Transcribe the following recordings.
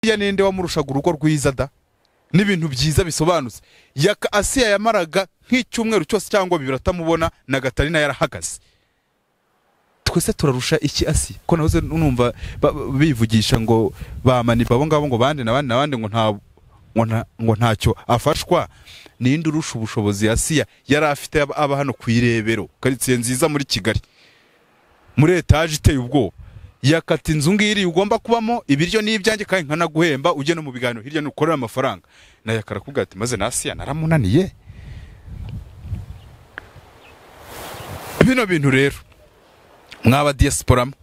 ya ninde wamurushaga urugo rwiza da n'ibintu byiza bisobanutse yaka asiya yamaraga nk'icyumweru cyose cyangwa bibiri atamubona na gatarina yarahagaze twese turarusha iki asi ko nahoze numva ba- ba- bivugisha ngo bamanipa abo ngabo ngo bande n'abandi n'abandi ngo nta ngo nta- ngo ntacyo afashwa ninde urusha ubushobozi asiya yari afite aba- aba hano ku irebero karitsiye nziza muri kigali muri etaje iteye ubwoba yakata inzu ngiri ugomba kubamo ibiryo n'ibyanjye kandi nkanaguhemba ujye no mu biganiro hirya nukorera amafaranga nayo akarakubwira ati maze nasiya naramunaniye bino bintu rero mwaba diyasporamo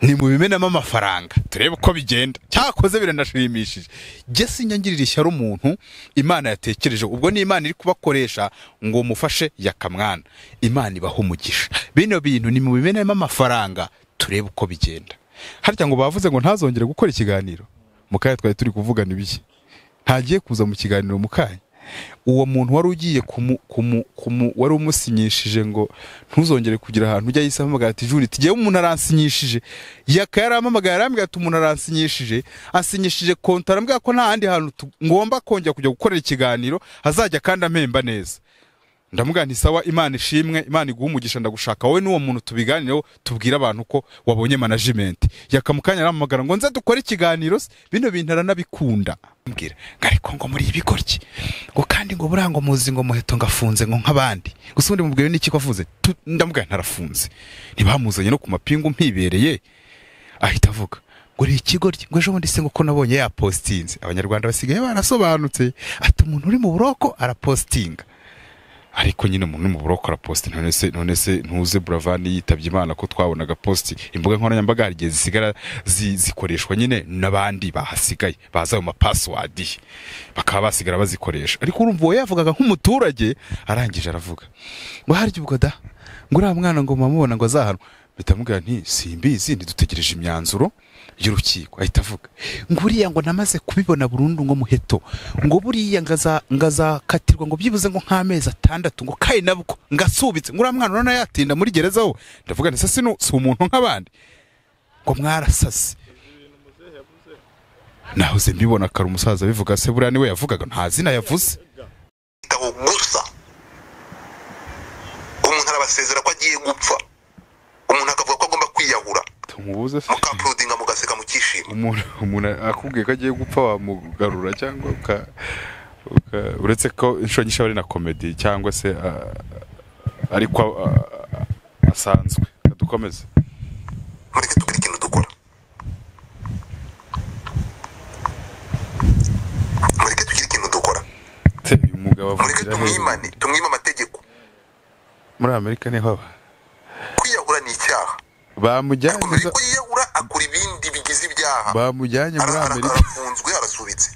ni mu bimenamo amafaranga turebe uko bigenda cyakoze biranashimishije jye sinyangirira ishyari umuntu imana yatekereje ubwo ni imana iri kubakoresha ngo mufashe yakamwana imana ibaha umugisha bino bintu ni mu bimenamo amafaranga turebe uko bigenda harya ngo bavuze ngo ntazongere gukora ikiganiro mukaya twari turi kuvugana ibiki ntagiye kuza mu kiganiro mukanya uwo muntu wari ugiye kumu, kumu, kumu, wari umusinyishije ngo ntuzongere kugira ahantu ujya yise ampamagara ati juri tugewe umuntu aransinyishije yaka yarampamagaye arambwira ati umuntu aransinyishije asinyishije konta arambwira ko nta handi hantu tu- ngomba kongera kujya gukorera ikiganiro hazajya kandi ampemba neza ndamubwira nti sawa imana ishimwe imana iguha umugisha ndagushaka wowe n'uwo muntu tubiganireho tubwire abantu ko wabonye management yaka mu kanya arampamagara ngo nze dukore ikiganiro se bino bintu aranabikunda mbwira ngo ariko ngo muri ibigoryi ngo kandi ngo buriya ngo muzi ngo muheto ngafunze ngo nk'abandi gusa undi mubwiwe n'iki ko afunze Tu- ndamubwira ntarafunze ntibamuzanye no ku mapingu mpibereye ahita avuga ngo ni ikigoryi ngo ejo bundi se ngo ko nabonye yapositinze abanyarwanda basigaye barasobanutse ati umuntu uri mu buroko arapositinga ariko nyine umuntu uri mu buroko araposite none se none se ntuze buravani yitabye imana ko twabonaga posite imbuga nkoranyambaga hari igihe zisigara zi- zikoreshwa nyine n'abandi bahasigaye baza ayo mapasiwadi bakaba basigara bazikoresha ariko urumva uwo yavugaga nk'umuturage arangije aravuga ngo harya ubwo da ngo uriya mwana ngo mamubona ngo azahanwa mpita mubwira nti simbizi ntidutegereje imyanzuro y'urukiko ahita avuga ngo uriya ngo namaze kubibona burundu ngo muheto ngo buriya ngaza- ngazakatirwa ngo byibuze ngo nk'amezi atandatu ngo kayi nabwo ngasubitse ngo uriya mwana urabona yatinda muri gereza wo ndavuga nti se sino si umuntu nk'abandi ngo mwarasase nahoze mbibona kare umusaza bivuga se buriya niwe yavugaga nta zina yavuze igitabo gusa umuntu arabasezera ko agiye gupfa umuntu akavuga ko agomba kwiyahura tumubuze se mukampurudinga mugaseka mukishima umuntu umuntu akubwiye ko agiye gupfa wamugarura cyangwa uka- uka- uretse ko inshuro nyinshi aba ari na komedi cyangwa se ah, ariko ah, ah, asanzwe dukomeze mureke tugire ikintu dukora mureke tugire ikintu dukora Se, uyu mugabo mureke avugira hejuru. tumwimane tumwime amategeko muri amerika niho aba kwiyahura ni icyaha bamujyanye akomeza za- ko yiyahura akora ibindi bigize ibyaha bamujyanye muri Ara- ara- amerika arafunzwe arasubitse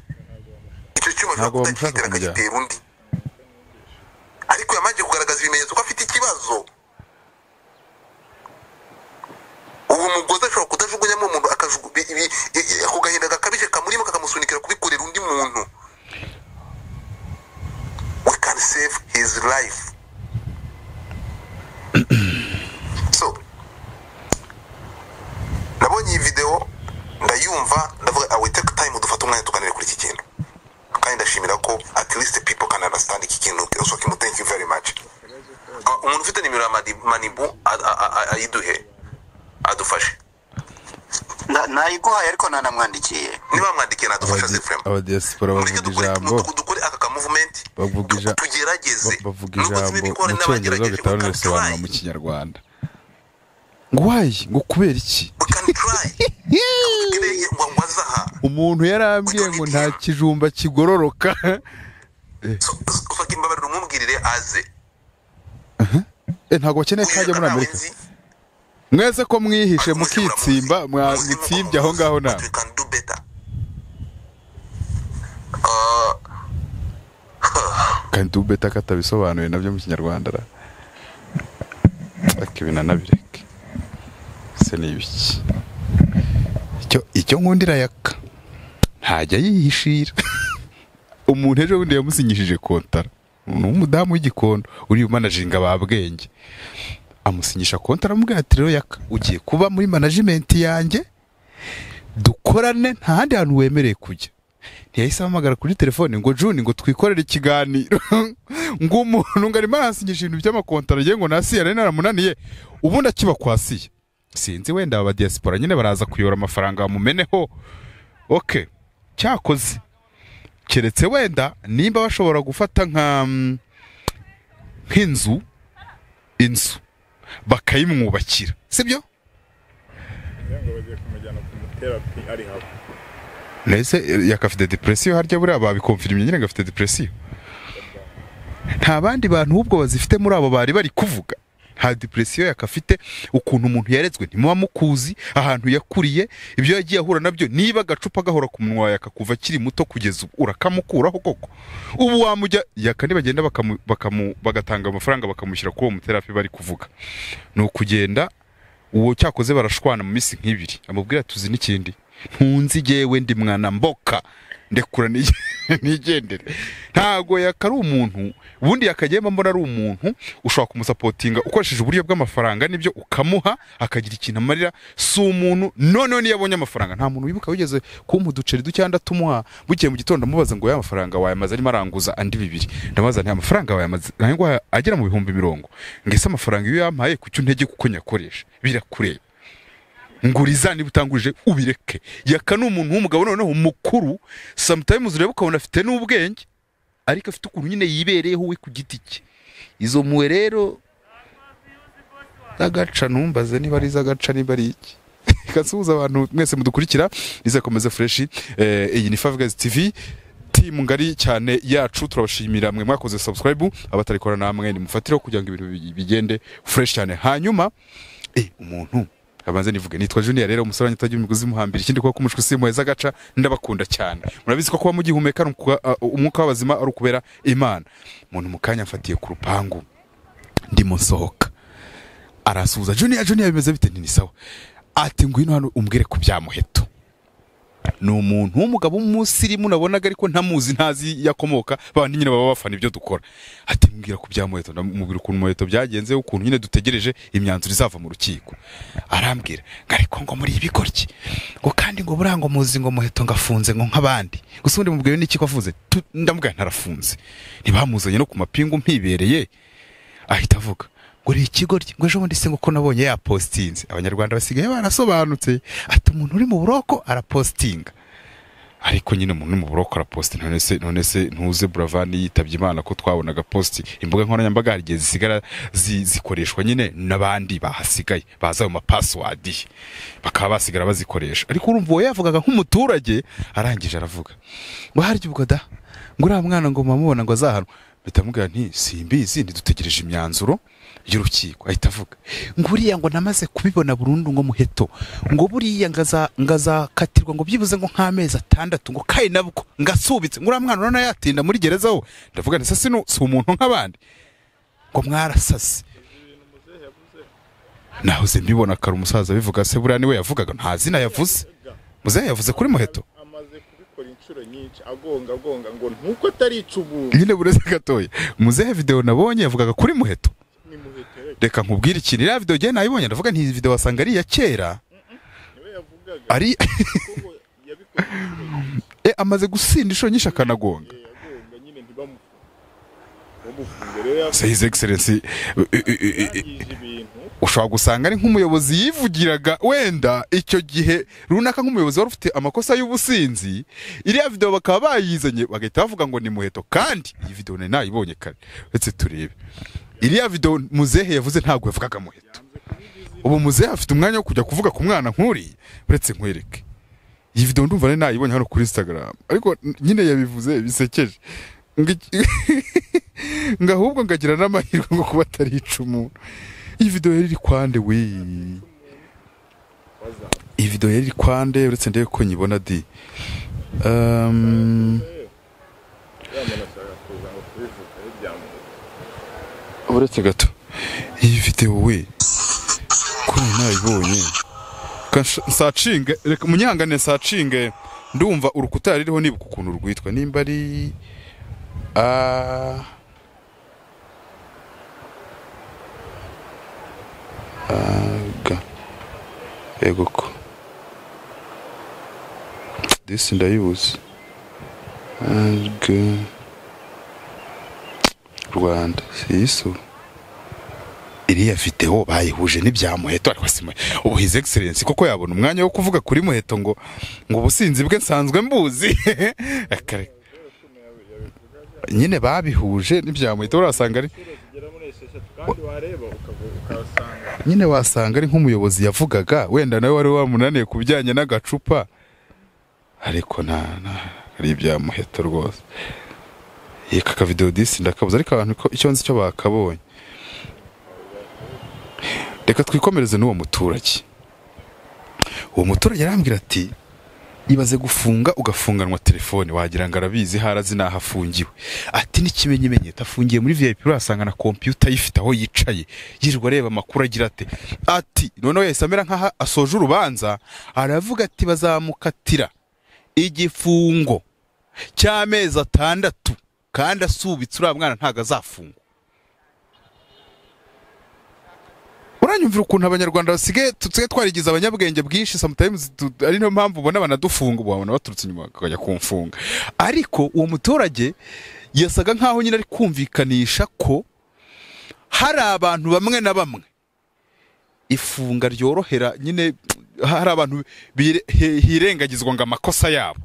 icyo cyuma Ntabwo ashobora bamushaka kutagitera kumujyana. akagitera undi ariko yamanje kugaragaza ibimenyetso ko afite ikibazo uwo mugozi ashobora kudajugunyamo umuntu akajugu- bi- ibi- i- i- ako gahinda gakabije kamurimo kakamusunikira kubikorera undi muntu we can save his life so nabonye iyi videwo ndayumva ndavuga awe take time dufate umwanya tuganire kuri iki kintu kandi ndashimira ko at least people can understand iki kintu so kimu thank you very much Ah, umuntu ufite nimero ya Madi- manibu a- a- a- ayiduhe adufashe Na- nayiguhaye ariko nanamwandikiye niba bamwandikiye nadufasha zefuremu abadiyasipora mureke bavuga dukore ijambo du- dukore aka kamuvumenti Bavuga ija- tugerageze ba- bavuga Nubwo ijambo zimwe mu bikora cyongereza n'abagerageje, bitaba we can bisobanura try. mu kinyarwanda ngo wayi ngo kubera iki we can try Tugereye ngo ngo azaha umuntu yarambwiye ngo nta kijumba kigororoka So- so- so kimbabarira umwumwirire aze Eh, ntago bakeneye ko ajya muri amerika mwese ko mwihishe mukitsimba mwamitsibye aho ngaho na kandi ubeta ko atabisobanuye nabyo mu kinyarwanda ra ariko ibi nanabireke se ni ibiki icyo icyo nkunda irayaka ntajya yihishira umuntu ejo bundi yamusinyishije kontara ni umudamu w'igikondo uri managinga ba bwenge amusinyisha kontara aramubwira ati rero yaka ugiye kuba muri manajimenti yanjye dukorane nta handi hantu wemerewe kujya ntiyahise ahamagara kuri telefone ngo juni ngo twikorere ikiganiro ngo umuntu ngo arimo arahasinyisha ibintu by'amakontara agiye ngo nasi yari naramunaniye ubundi akiba kwa siya sinzi wenda aba diaspora nyine baraza kuyora amafaranga bamumeneho oke cyakoze keretse wenda nimba bashobora gufata nka mm, nk'inzu inzu bakayimwubakira sibyo ngo bagiye kumujyana kumuterapi ari haba mbese yakafite depresiyo harya buriya babikomfirimye nyine gafite depresiyo nta bandi bantu ahubwo bazifite muri abo bari bari kuvuga nta depresiyo yakafite ukuntu umuntu yaretswe ntimuba mukuzi ahantu yakuriye ibyo yagiye ahura nabyo niba agacupa gahora ku munwa wawe akakuva akiri muto kugeza ubu urakamukuraho koko ubu wamujya yaka nibagenda bakamu, bakamu, bagatanga amafaranga bakamushyira kuri uwo muterapi bari kuvuga ni ukugenda uwo cyakoze barashwana mu minsi nk'ibiri amubwira tuzi n'ikindi ntunzi jyewe ndi mwana mboka ndekura nige- nigendere ntago yakari umuntu ubundi yakagiyemo mbona ari umuntu ushobora kumusapotinga ukoresheje uburyo bw'amafaranga n'ibyo ukamuha akagira ikintu amarira si umuntu noneho niyo abonye amafaranga nta muntu wibuka wigeze kumpa uduceri ducyanda tumuha bugiye mu gitondo amubaza ngo ya mafaranga wayamaze arimo aranguza andi bibiri ndabaza nta mafaranga wayamaze ntabwo agera mu bihumbi mirongo ngo ese amafaranga iyo yampaye kuki untege kuko nyakoresha birakureba nguriza niba utangurije ubireke yaka ni umuntu w'umugabo noneho mukuru sometimes ureba ukabona afite n'ubwenge ariko afite ukuntu nyine yibereyeho we ku giti cye izo mpuwe rero z'agaca ntumbaze niba ari iz'agaca niba ari iki reka nsuhuze abantu mwese mudukurikira rizakomeza fureshi eh, iyi ni five guys tv timu ngari cyane yacu turabashimira mwe mwakoze subscribe abatarikora namwe nimufatireho kugira ngo ibintu bi- bigende fureshi cyane hanyuma eh, umuntu abanze nivuge nitwa junior rero umusore wanjye utagira umugozi imuhambira ikindi kuba kumushwi simuheza agaca ndabakunda cyane murabizi ko kuba mugihumeka ari ukuba- uh, umwuka w'abazima ari ukubera imana umuntu mu kanya amfatiye ku rupangu ndimo nsohoka arasuhuza junior junior bimeze bite nti ni sawa ati ngwino hano umbwire ku bya muheto ni umuntu w'umugabo w'umusirimu nabonaga ariko ntamuzi ntazi yakomoka bandi nyine baba bafana ibyo dukora ati mbwira ku bya muheto ndamubwira ukuntu muheto byagenze ukuntu nyine dutegereje imyanzuro izava mu rukiko arambwira ngo ariko ngo muri ibigoryi ngo kandi ngo buriya ngo muzi ngo muheto ngo afunze ngo nk'abandi gusa ubundi mubwire n'iki ko afunze Tu- ndamubwira ntarafunze ntibamuzanye no ku mapingu mpibereye ahita avuga ngo uri ikigoryi ngo ejo bundi se ngo ko nabonye yapositinze abanyarwanda basigaye barasobanutse ati umuntu uri mu buroko arapositinga ariko nyine umuntu uri mu buroko araposita none se none se ntuze buravani yitabye imana ko twabonaga posti imbuga nkoranyambaga hari igihe zisigara zi- zikoreshwa nyine n'abandi bahasigaye baza ayo mapasiwadi bakaba basigara bazikoresha ariko urumva uwo yavugaga nk'umuturage arangije aravuga ngo harya ubwo da ngo uriya mwana ngo mamubona ngo azahanwa mpita mubwira nti simbizi ntidutegereje imyanzuro y'urukiko ahita avuga ngo uriya ngo namaze kubibona burundu ngo muheto ngo buriya ngaza- ngazakatirwa ngo byibuze ngo nk'amezi atandatu ngo kayi nabwo ngasubitse ngo uriya mwana urabona yatinda muri gereza ho ndavuga nti sasi si umuntu nk'abandi ngo mwarasase nahoze mbibona kare umusaza bivuga se buriya niwe yavugaga nta zina yavuze muzehe yavuze kuri muheto amaze kubikora inshuro nyinshi agonga agonga ngo ntuko atarica ubuntu nyine bureze gatoya muzehe videwo nabonye yavugaga kuri muheto ni muhetere reka nkubwire ikintu iriya videwo igihe nayibonye ndavuga nti iyi videwo wasanga ari iya kera niwe yavugaga ari kuko yabikoze inshuro nyinshi e, amaze gusinda inshuro nyinshi akanagonga Eh, agonga nyine ntibamufunge bamufunge rero se his excellency u- u- u- u- yangije ibintu ushobora gusanga ari nk'umuyobozi yivugiraga wenda icyo gihe runaka nk'umuyobozi wari ufite amakosa y'ubusinzi iriya video bakaba bayizanye bagahita bavuga ngo ni muheto kandi iyi video nari nayibonye kare uretse turebe iriya video muzehe yavuze ntabwo yavugaga muheto ubu muzehe afite umwanya wo kujya kuvuga ku mwana nk'uriya uretse nkwereke iyi video ndumva nari nayibonye hano kuri instagram ariko n- nyine yabivuze bisekeje ngo iki- ngo ahubwo ngagira n'amahirwe ngo kuba atarica umuntu iyi video yari iri kwande wi iyi video yari iri kwande uretse ndebe ko nyibona di um, yamana ashaka kuza ngo kubivuga iyo byamuhuye uretse gato iyi video we ko nari nayibonye Ka- nsha- nsacinge reka munyihangane nsacinge ndumva urukuta ririho nibuka ukuntu rwitwa nimba ari ah, aga yego ko disi ndayibuze Arg rwanda si iso iriya videwo bayihuje n'ibya muheto ariko si muheto ubu hizi egiserensi koko yabona umwanya wo kuvuga kuri muheto ngo ngo ubusinzi bwe nsanzwe mbuzi Akareka. nyine babihuje n'ibya muheto urasanga ari kugera muri esheshatu kandi wareba ukavu- ukahasanga nyine wasanga ari nk'umuyobozi yavugaga wenda nawe wari wamunaniye ku bijyanye n'agacupa ariko nta nta- ari ibya muheto rwose yeka akavidewo disi ndakabuze ariko abantu ko icyo nzi cyo bakabonye reka twikomereze n'uwo muturage uwo muturage arambwira ati ibaze gufunga ugafunganwa telefone wagira ngo arabizi harazi naho afungiwe ati n'ikimenyimenyeto afungiye muri vip urasanga na kompiyuta ayifite aho yicaye yirirwa areba amakuru agira ate ati noneho yahise amera nk'aho asoje urubanza aravuga ati bazamukatira igifungo cy'amezi atandatu kandi asubitse uriya mwana ntabwo azafungwa uranyumvira ukuntu abanyarwanda basigaye tusigaye twarigize abanyabwenge bwinshi sometimes tu- ari niyo mpamvu ubona banadufunga ubu babona baturutse inyuma bakajya kumfunga ariko uwo muturage yasaga nkaho nyine ari kumvikanisha ko hari abantu bamwe na bamwe ifunga ryorohera nyine hari abantu bire- hi- hirengagizwa ngo amakosa yabo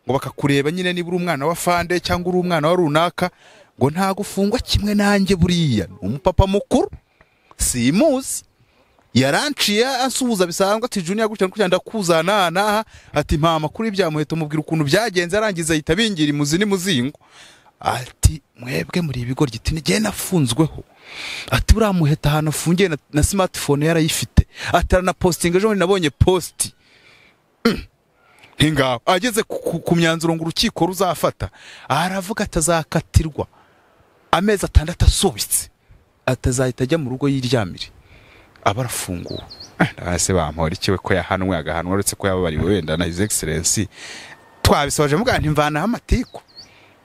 ngo bakakureba nyine niba uri umwana wa fande cyangwa uri umwana wa runaka ngo ntago ufungwa kimwe nanjye buriya ni umupapa mukuru simuzi yaranciye asuhuza bisanzwe ati junior gutya gutya ndakuzana aha n'aha ati mpa amakuru y'ibya muheto mubwira ukuntu byagenze arangiza ahita abingira imuzi n'imuzingo ati mwebwe muri ibigoryi ati nigeye nafunzweho ati buriya muheto ahantu afungiye na, na smartphone yarayifite ati aranapostinga ejo bundi nabonye posti ntingaho ageze ku, ku, ku myanzuro ngo urukiko ruzafata aravuga atazakatirwa amezi atandatu asubitse atazahita ajya mu rugo yiryamire aba arafunguwe ese bampora iki we ko yahanwe agahanwa uretse ko yababariwe wenda na his excellence twabisoje mubwira nti mvanaho amatiku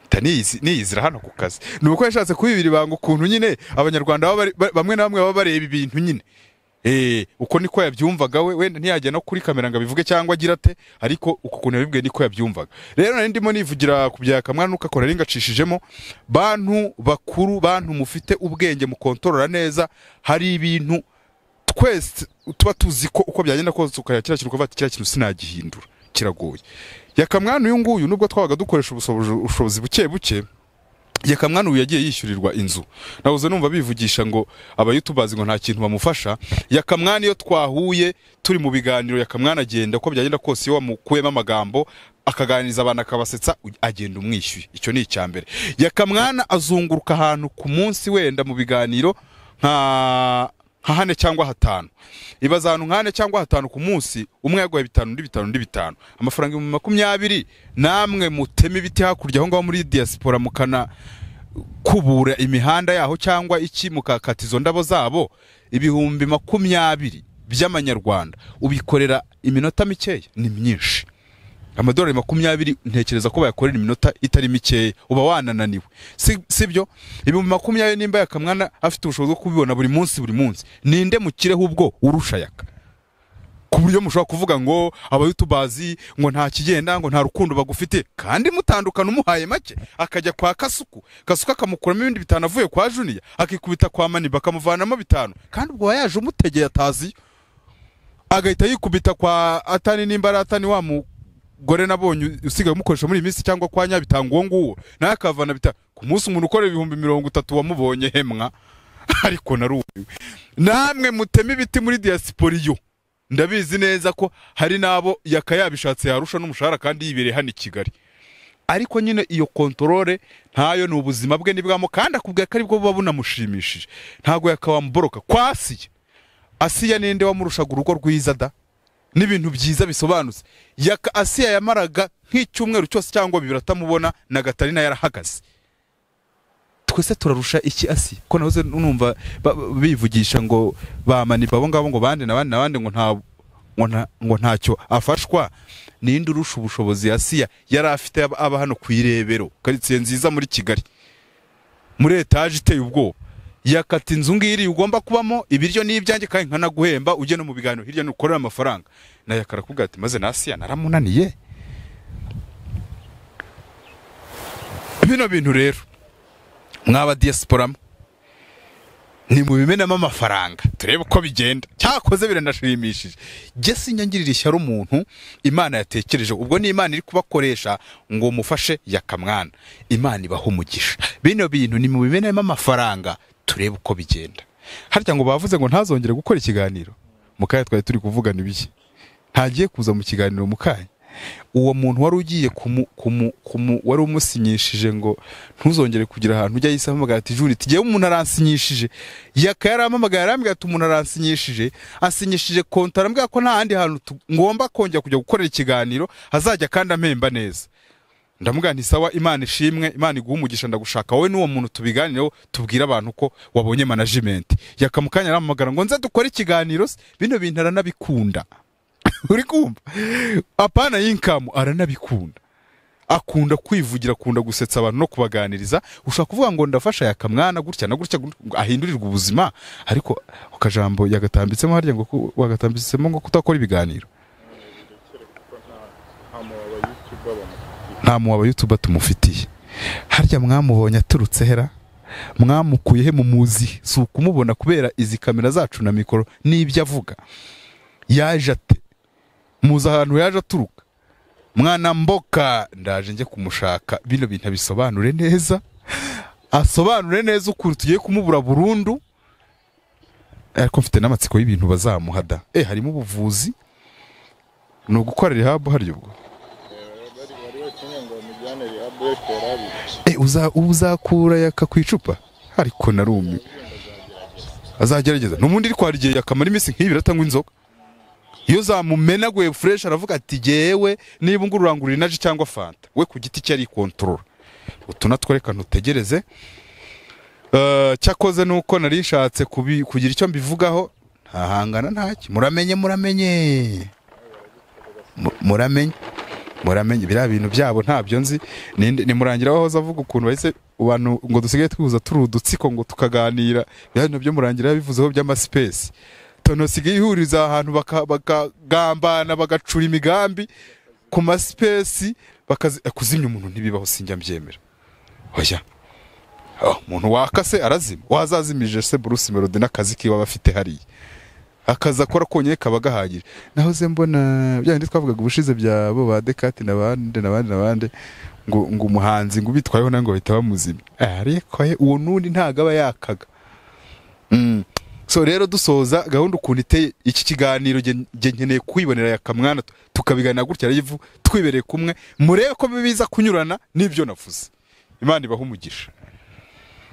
Mpita niyizi- niyizira hano ku kazi ni uko yashatse kubibira ibanga ukuntu nyine abanyarwanda baba bari- ba- bamwe na bamwe baba bareba ibintu nyine Eh, uko niko yabyumvaga we wenda ntiyajya no kuri kamera ngo abivuge cyangwa agira ate ariko uko kuntu yabibwiye niko yabyumvaga rero nari ndimo nivugira ku bya kamwana nukakora ari ngacishijemo bantu bakuru bantu mufite ubwenge mukontorora neza hari ibintu twese tuba tuzi ko uko byagenda kose ukayakira kintu ukavuga ati kiriya kintu sinagihindura kiragoye yakamwana uyu nguyu nubwo twabaga dukoresha ubusobozi- ubushobozi buke buke yakamwana ubu yagiye yishyurirwa inzu nabuze numva bivugisha ngo abayutubazi ngo nta kintu bamufasha yakamwana iyo twahuye turi mu biganiro yakamwana agenda uko byagenda kose iyo wamukuyemo amagambo akaganiriza abantu akabasetsa u- agenda umwishyuye icyo ni icya mbere yakamwana azunguruka ahantu ku munsi wenda mu biganiro nka nka hane cyangwa hatanu ibaza ahantu nka hane cyangwa hatanu ku munsi umwe yaguhaye bitanu undi bitanu undi bitanu amafaranga ibihumbi makumyabiri namwe mutema ibiti hakurya aho ngaho muri diaspora mukana kubura imihanda yaho cyangwa iki mukakata izo ndabo zabo ibihumbi makumyabiri by'amanyarwanda ubikorera iminota mikeya ni myinshi amadolari makumyabiri ntekereza ko bayakorera iminota itari mikeya uba wanananiwe si sibyo ibihumbi makumyabiri nimba yakamwana afite ubushobozi bwo kubibona buri munsi buri munsi ninde mukireho ubwo urusha yaka ku buryo mushobora kuvuga ngo abayutubazi ngo nta kigenda ngo nta rukundo bagufite kandi mutandukana umuhaye make akajya kwa kasuku kasuku akamukuramo ibindi bitanu avuye kwa juniya akikubita kwa maniba akamuvanamo bitanu kandi ubwo uwayaje yaje umutegeye ataziyo agahita yikubita kwa atani nimba ari atani wa mugore nabonye usigaye umukoresha muri iyi minsi cyangwa kwa nyabitanga uwo nguwo nawe akavana bita ku munsi umuntu ukorera ibihumbi mirongo itatu wamubonye hemwa ariko narumiwe namwe muteme ibiti muri diaspora iyo ndabizi neza ko hari n'abo yaka yabishatse yarusha n'umushahara kandi yibereye hano i kigali ariko nyine iyo kontorore ntayo ni ubuzima bwe nibwamo kandi akubwira ko aribwo buba bunamushimishije ntabwo yakawamboroka kwasiye asiya ninde wamurushaga urugo rwiza da n'ibintu byiza bisobanutse yaka asiya yamaraga nk'icyumweru cyose cyangwa bibiri atamubona na gatarina yarahagaze twese turarusha iki asi ko nahoze numva ba- ba- bivugisha ngo bamanipa abo ngabo ngo bande na bande na bande ngo nta ngo nta- ngo ntacyo afashwa ninde urusha ubushobozi asiya yari afite aba- aba hano ku irebero karitsiye nziza muri kigali muri etaje iteye ubwoba yakata inzu ngiri ugomba kubamo ibiryo n'ibyanjye kandi nkanaguhemba ujye no mu biganiro hirya no ukorera amafaranga nayo akarakubwira ati maze na asiya naramunaniye bino bintu rero mwaba diaspora nimubimenamo amafaranga turebe uko bigenda cyakoze biranashimishije jye sinyangirira ishyari umuntu imana yatekereje ubwo ni imana iri kubakoresha ngo mufashe yakamwana imana ibaha umugisha bino bintu nimubimenamo amafaranga turebe uko bigenda harya ngo bavuze ngo ntazongere gukora ikiganiro mukanya twari turi kuvugana ibiki ntagiye kuza mu kiganiro mukanya uwo muntu wari ugiye kumu, kumu, kumu wari umusinyishije ngo ntuzongere kugira ahantu ujya yise ampamagara ati juri tugiye umuntu aransinyishije yaka yarampamagaye arambwira ati umuntu aransinyishije asinyishije konti arambwira ko nta handi hantu tu- ngomba kongera kujya gukorera ikiganiro hazajya kandi ampemba neza ndamubwira nti sawa imana ishimwe imana iguha umugisha ndagushaka wowe n'uwo muntu tubiganireho tubwire abantu ko wabonye manajimenti yakamukanya arampamagara ngo nze dukore ikiganiro se?" bino bintu aranabikunda uri kumva apana y'inkamu aranabikunda akunda kwivugira akunda gusetsa abantu no kubaganiriza ushobora kuvuga ngo ndafasha yakamwana gutya na gutya gutya, ngo ahindurirwe ubuzima ariko akajambo yagatambitsemo harya ngo ku- wagatambitsemo ngo kutakora ibiganiro nta muntu wabayutuba bamufitiye nta mu abayutuba tumufitiye harya mwamubonye aturutse hera mwamukuye he mumuzi si ukumubona kubera izi kamera zacu na mikoro n'ibyo avuga yaje ate muzi ahantu yaje aturuka mwana mboka ndaje njye kumushaka bino bintu abisobanure neza asobanure neza ukuntu tugiye kumubura burundu ariko mfite n'amatsiko y'ibintu bazamuhada e harimo ubuvuzi ni ugukora rihabu harya ubwo bari bari bakeneye ngo bamujyane rihaburekera abiri Eh, uza- uzakura yaka ku icupa ariko narumiwe azagerageza n'ubundi iri kwara igihe yakamara iminsi nk'ibiri atanywa inzoga iyo zamumenaguye fureshi aravuga ati gewe niba ngo urangurira inaji cyangwa fanta we ku giti cye arikontorora utu natwo reka ntutegereze Eh, cyakoze nuko nari nshatse kubi- kugira icyo mbivugaho ntahangana ntacyo muramenye muramenye Mu- muramenye muramenye biriya bintu byabo ntabyo nzi Ninde- nimurangira wahoze avuga ukuntu bahise abantu ngo dusigaye twihuza turi udutsiko ngo tukaganira biriya bintu byo murangira yabivuzeho by'amasipesi tono sigaye ihuriza ahantu baka- bakagambana bagacura imigambi ku masipesi bakazi- eh, kuzimya umuntu ntibibaho sinjya mbyemera oya Oh, umuntu wakase arazima wazazimije se Bruce Melody n'akazi kiwe aba afite hariya akazi akora konyine kaba gahagije nahoze mbona bya bindi twavugaga ubushize byabo ba dekati n'abandi n'abandi n'abandi ngo ngo umuhanzi ngo ubitwayeho nango bahita bamuzimya ariko ye, uwo n'undi ntago aba yakaga Mm. so rero dusoza gahunda ukuntu iteye iki kiganiro nge- nge nkeneye kwibonera yakamwana tu- tukabiganira gutya revu twibereye kumwe murebe ko biza kunyurana n'ibyo navuze imana ibaha umugisha